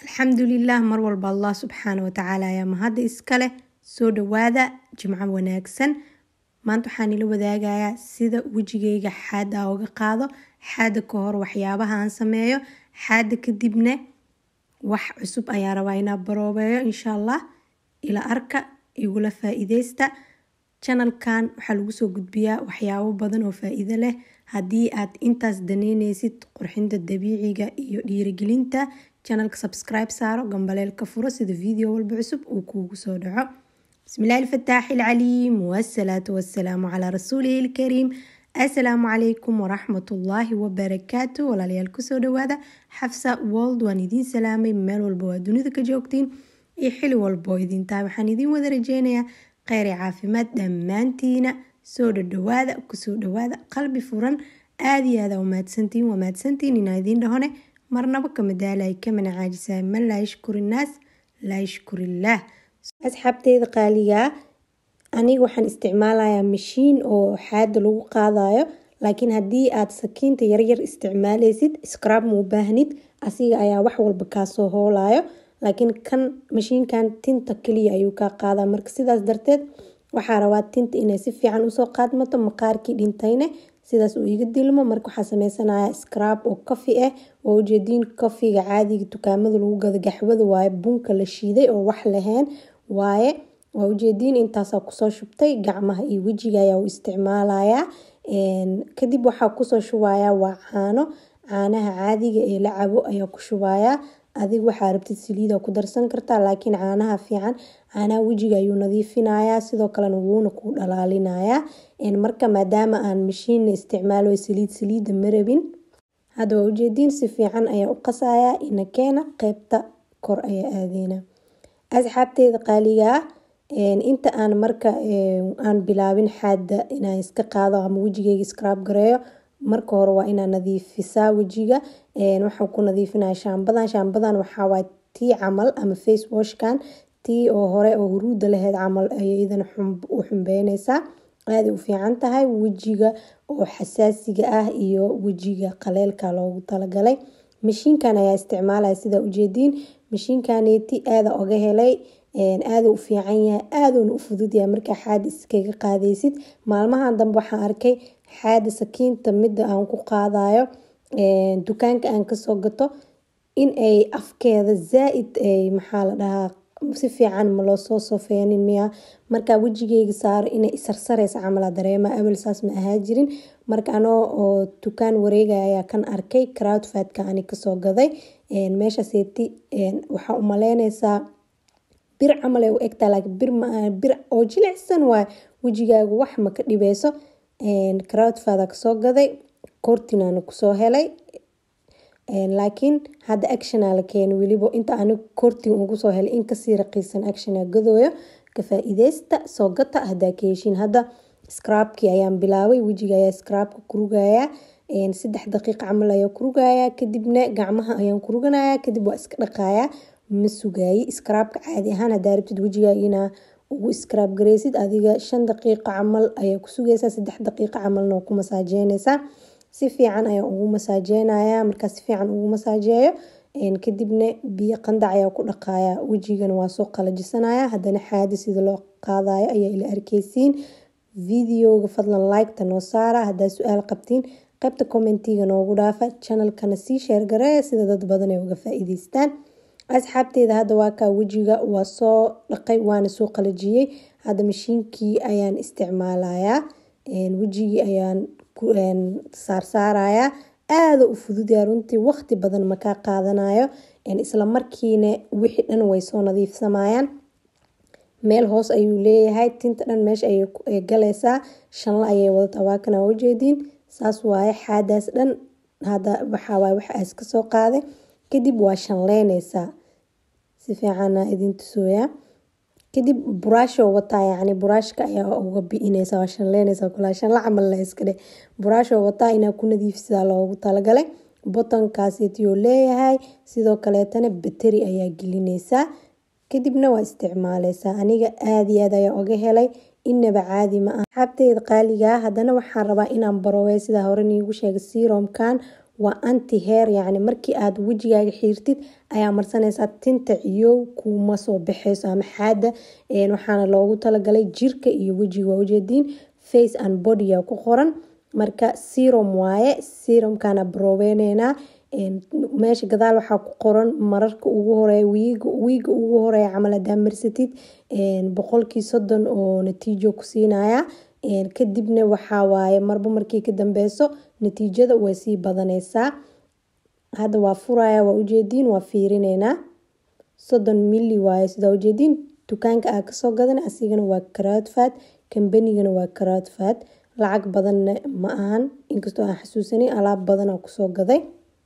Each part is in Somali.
alxamdulilah mar walba allah subxaana watacaala ayaa mahadda iskale soo dhawaada jimco wanaagsan maanta waxaan ila wadaagayaa sida wejigayga xaada oga qaado xaada ka hor waxyaabaha aan sameeyo xaada kadibna wax cusub ayaa rabaa inaa baroobeeyo insha allah ila arka igula faa-iideysta janalkan waxaa lagu soo gudbiyaa waxyaabo badan oo faa-iido leh haddii aad intaas daneyneysid qurxinta dabiiciga iyo dhiirigelinta janalka subscribe saaro gambaleelka furo sida video walba cusub uu kuugu soo dhaco bismillahi alfataaxi alcaliim wasalaatu wasalaamu calaa rasuulihi ilkariim assalaamu calaykum waraxmatullaahi wabarakaatu walaalayaal kusoo dhawaada xafsa wold waan idiin salaamay meel walba waa dunida ka joogtiin iyo xili walba oo idin tahay waxaan idiin wada rajeynayaa kheyr iyo caafimaad dhammaantiina soo dhadhawaada kusoo dhawaada qalbi furan aada iyo aada umahadsantiin waa mahadsantiin inaa idiin dhahone marnaba kama daalay kamana caajisaay man laa yashkur innaas laa yashkurillaah asxaabteyda qaaligaa aniga waxaan isticmaalayaa mashiin oo xaada lagu qaadayo laakiin haddii aad sakiinta yaryar isticmaaleysid scrab ma u baahnid asiga ayaa wax walba kaasoo hoolayo laakiin kan mashiinkan tinta kaliya ayuu kaa qaadaa marka sidaas darteed waxaa rabaa tinta inay si fiican usoo qaadmato maqaarkii dhintayne sidaas uu iga dilmo marka waxaa sameysanaya scrab oo kafi ah oo ujeediin kafiga caadiga dukaamada lagu gado gaxwada waaye bunka la shiiday oo wax lahayn waaye waa ujeediin intaasaa kusoo shubtay gacmaha iyo wejiga ayaa u isticmaalayaa kadib waxaa kusoo shubayaa waa caano caanaha caadiga ee la cabo ayaa ku shubayaa adig waxaa rabtid saliida ku darsan kartaa laakiin caanaha fiican caanaha wejiga ayuu nadiifinayaa sidoo kalena wuuna ku dhalaalinayaa marka maadaama aan mashiina isticmaalo saliid saliida marabin hadda waa ujeediin si fiican ayaa u qasayaa inakeena qeybta kor ayaa aadeyna asxaabteyda qaaligaa inta aan marka aan bilaabin xaada inaan iska qaado ama wejigeyga scrab gareeyo marka hore waa inaa nadiifisaa wejiga waxaan ku nadiifinaya shaambadan shaambadan waxaawaay tii camal ama face washkan tii oo hore oo huruuda laheyd camal ayay idan u xumbeyneysaa aaday u fiican tahay wejiga oo xasaasiga ah iyo wejiga qaleelka loogu talagalay mashiinkan ayaa isticmaalaya sidaa ujeediin mashiinkaneeti aada oga helay aada u fiican yahay aaduna u fududyahay markaa xaada iskaga qaadeysid maalmahan dambe waxaan arkay xaada sakiinta midda aan ku qaadayo dukaanka aan kasoo gato in ay afkeeda zaa-id maxaa la dhahaa si fiican ma loo soo sofeynin miya markaa wejigeyga saaro inay isarsareysa camala dareema awel saas ma ahaa jirin marka anoo oo dukaan wareegaya ayaa kan arkay crowdfadka ani kasoo gaday meeshaseeti waxaa u maleyneysaa bir camal ay u egtaa laakiin bir bir oo jilicsan waay wejigaagu wax ma ka dhibeyso crowdfada kasoo gaday kortinana kusoo helay laakiin hadda actiona la keena weliba inta ani kortin ugu soo helay in kasii raqiisan actiona gadooyo ka faa-iideysta soo gata hadaa ka heshiin hadda scrabkii ayaan bilaabay wejiga ayaa scrabka kurugayaa saddex daqiiqa camal ayaa kurugayaa kadibna gacmaha ayaan kuruganayaa kadib waa iska dhaqayaa ma sugaayi scrabka caadi ahaan hadaa rabtid wejigaaga inaa ugu scrab gareysid adiga shan daqiiqa camal ayaa ku sugeysaa saddex daqiiqa camalna waa ku masaajeyneysaa si fiican ayaa ugu masaajeynaya markaa si fiican ugu masaajeeyo kadibna biyo qandac ayaa ku dhaqaya wejigana waa soo qalajisanaya haddana xaadi sida loo qaadayo ayaa ila arkeysiin videoga fadlan liketa noo saara haddaa su-aal qabtiin qaybta commentiga noogu dhaafa channelkana sii sheergareeya sida dad badan ay uga faa-iideystaan asxaabteeda hadda waa kaa wejiga waa soo dhaqay waana soo qalajiyey hadda mashiinkii ayaan isticmaalayaa wejigii ayaan saarsaarayaa aada u fududyaa runtii waqti badan makaa qaadanayo isla markiina wixii dhan way soo nadiifsamayaan meel hoos ayuu leeyahay tinta dhan meesha ayay galeysaa shanla ayay wadataa waa kana ujeediin saas waaye xaadaas dhan hadda waxawaaye waxaas kasoo qaaday kadib waa shanleyneysaa si fiicana idin tusooyaa kadib buraashoo wataa yacni buraashka ayaa uga bi-ineysa waa shanleyneysa kulaa shanla camal la iska dheh buraashoo wataa inaa ku nadiifisaa loogu talagalay botonkaasitiyuu leeyahay sidoo kaleetana bateri ayaa gelineysaa kadibna waa isticmaaleysaa aniga aada iyo aad ayaa oga helay inaba caadi ma ah xabteeda qaaligaa haddana waxaan rabaa inaan barowey sidaa hore niigu sheegay seromkan waa anti heer yacni markii aad wejigaaga xiirtid ayaa marsanaysaa tinta ciyow kuma soo baxeyso ama xaada waxaana loogu talagalay jirka iyo wejiga waa ujeediin face and bodya ku qoran marka serum waaye serumkana baroobeyneyna meesha gadaal waxaa ku qoran mararka ugu horeeya wiiga ugu horeeya camal hadaa marsatid boqolkii soddon oo natiijo ku siinaya kadibna waxaa waaye marba markii ka dambeyso natiijada way sii badaneysaa hadda waa furaya waa ujeediin waa fiirineynaa soddon mili waaye sidaa ujeediin dukaanka aa kasoo gadan asigana waa karaadfaad kambanigana waa karaadfaad lacag badanna ma ahan inkastoo aan xasuusanay alaab badana kusoo gaday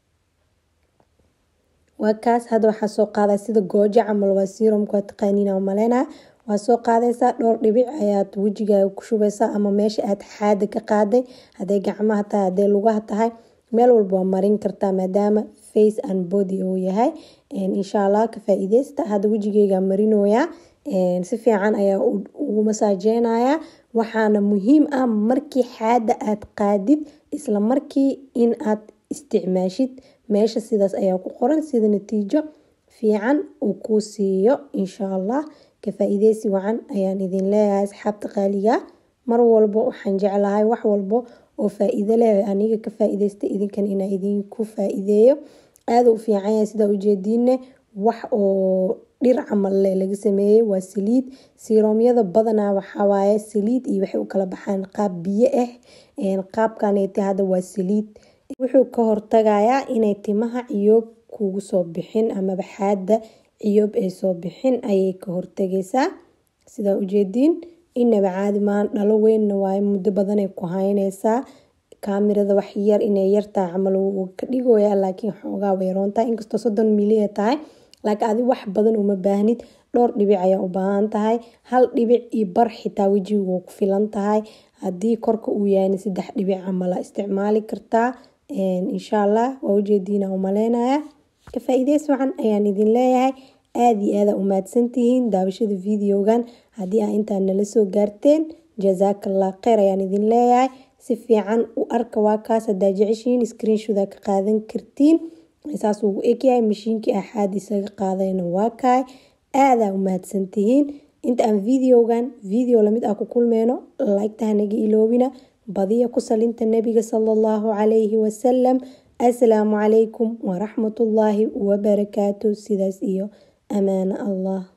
waa kaas hadda waxaa soo qaadaa sida goojo camal waa serumka waa taqaaniina maleynaa waa soo qaadaysaa dhowr dhibic ayaad wejigaaga ku shubeysaa ama meesha aad xaada ka qaaday haday gacmaha tahay haday lugaha tahay meel walba waa marin kartaa maadaama face and body uu yahay insha allah ka faa-ideysta hadda wejigeyga marinooyaa si fiican ayaa ugu masaajeynaya waxaana muhiim ah markii xaada aad qaadid isla markii in aad isticmaashid meesha sidaas ayaa ku qoran sida natiijo fiican uu kuu siiyo insha allah ka faa-ideysi wacan ayaan idin leeyahay asxaabta qaaliga mar walbo waxaan jeclahay wax walbo oo faa-iido leh aniga ka faa-ideysta idinkan inaa idinku faa-iideeyo aada u fiican yahay sidaa ujeediinne wax oo dhir camal leh laga sameeyey waa saliid siroomyada badanaa waxawaaye saliid iyo waxay u kala baxaan qaab biyo ah qaabkaneeti hadda waa saliid wuxuu ka hortagayaa inay timaha ciyoob kugu soo bixin amaba xaada ciyoob ay soo bixin ayay ka hortagaysaa sidaa ujeediin inaba caadi maahan dhalo weynna waaye muddo badanay ku haynaysaa kaamirada wax yar inay yartahay camal wuu ka dhigoyaa laakiin xoogaa way roontahay inkastoo soddon milia tahay laakiin adi wax badan uma baahnid dhowr dhibic ayaa u baahan tahay hal dhibic iyo bar xitaa wejiga waa ku filan tahay haddii korka uu yahay saddex dhibic camala isticmaali kartaa insha allah waa ujeediina umaleynaya ka faa-iideys wacan ayaan idin leeyahay aada iyo aada umahadsantihiin daawashada videogan haddii aa intaa nala soo gaarteen jazaakallah kheyr ayaan idin leeyahay si fiican u arka waa kaas hadaa jeceshihiin screenshoda ka qaadan kartiin saas uu egyahay mashiinkii axaad isaga qaadayna waa kaay aadaa umahadsantihiin inta aan videogan video lamid ah ku kulmeyno like-ta hanaga iloobina badiya ku salinta nabiga sala allahu calayhi wasalam assalaamu calaykum waraxmatullaahi wabarakaatu sidaas iyo amaano allah